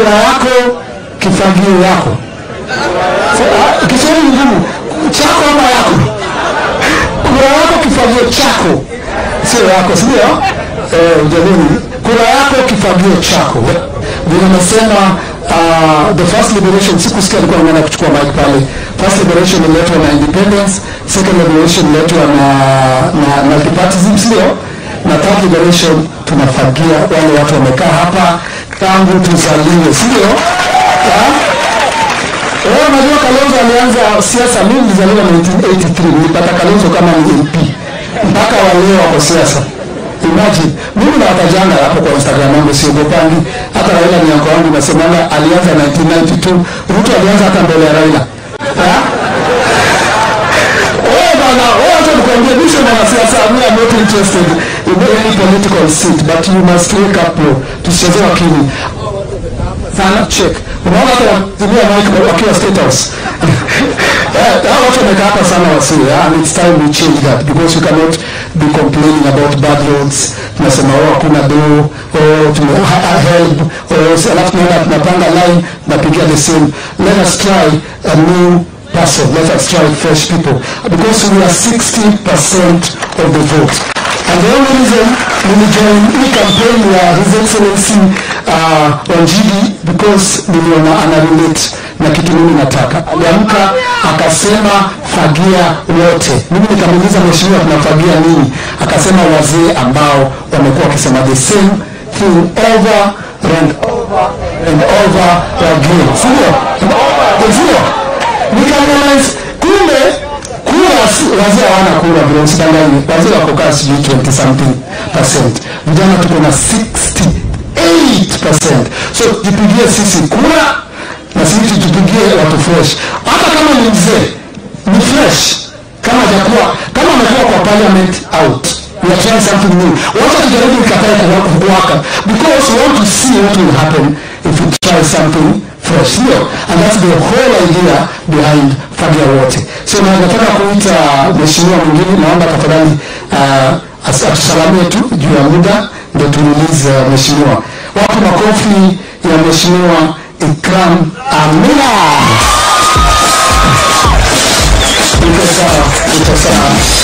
kura yako kifagio yako Ah, kiswahili ni ngumu chako ama yako kura yako kifagio chako sio yako sindio eh, jamani kura yako kifagio chako vile nasema uh, the first liberation sikusikia alikuwa anaenda kuchukua mic pale first liberation iletwa na independence second liberation iletwa na na multipartyism sio na third liberation tunafagia wale watu wamekaa hapa tangu tuzaliwe sio yeah? Wewe unajua Kalonzo alianza siasa, mimi nilizaliwa 1983, nilipata Kalonzo kama ni MP mpaka wa leo wako siasa. Imagine, mimi nawatajanga hapo kwa Instagram yangu, siogopangi. Hata Raila ni yako wangu, nasemanga alianza 1992, Ruto alianza hata mbele ya Raila. Ha? Wewe bana, wewe acha nikwambie, mimi sio mwanasiasa, I'm not interested in any political seat, but you must wake up bro. Tusicheze wakili sana check unaona hata watumia mic wakiwa state house Eh, hao watu wamekaa hapa sana wasi and it's time we change that because you cannot be complaining about bad roads tunasema oh hakuna do oh tume ha- ha- help oh si- alafu tunaenda tunapanga line tunapigia the same let us try a new person let us try fresh people because we are 60% of the vote and the only reason nilijoin hii campaign ya his excellency uh, wanjigi because niliona ana relate na kitu mimi nataka aliamka akasema fagia wote mimi nikamuuliza mheshimiwa tunafagia nini akasema wazee ambao wamekuwa wakisema the same thing over and over and over again sio sio nikarealize kumbe kura si- wazee hawana kura vile usidanganye wazee wako kaa sijui 20 something percent vijana tuko na 68 percent so jipigie sisi kura na sisi tujipigie watu fresh hata kama ni mzee ni fresh kama hajakuwa kama amekuwa kwa parliament out we are trying something new wacha tujaribu ikatae kuwa- kuwaka because we want to see what will happen if we try something fresh ndio and that's the whole idea behind fagia wote so na nataka kuita mheshimiwa mwingine naomba tafadhali uh, as- atusalamie tu juu ya muda ndio tuulize uh, mheshimiwa wapi makofi ya mheshimiwa ikram amina iko sawa iko sawa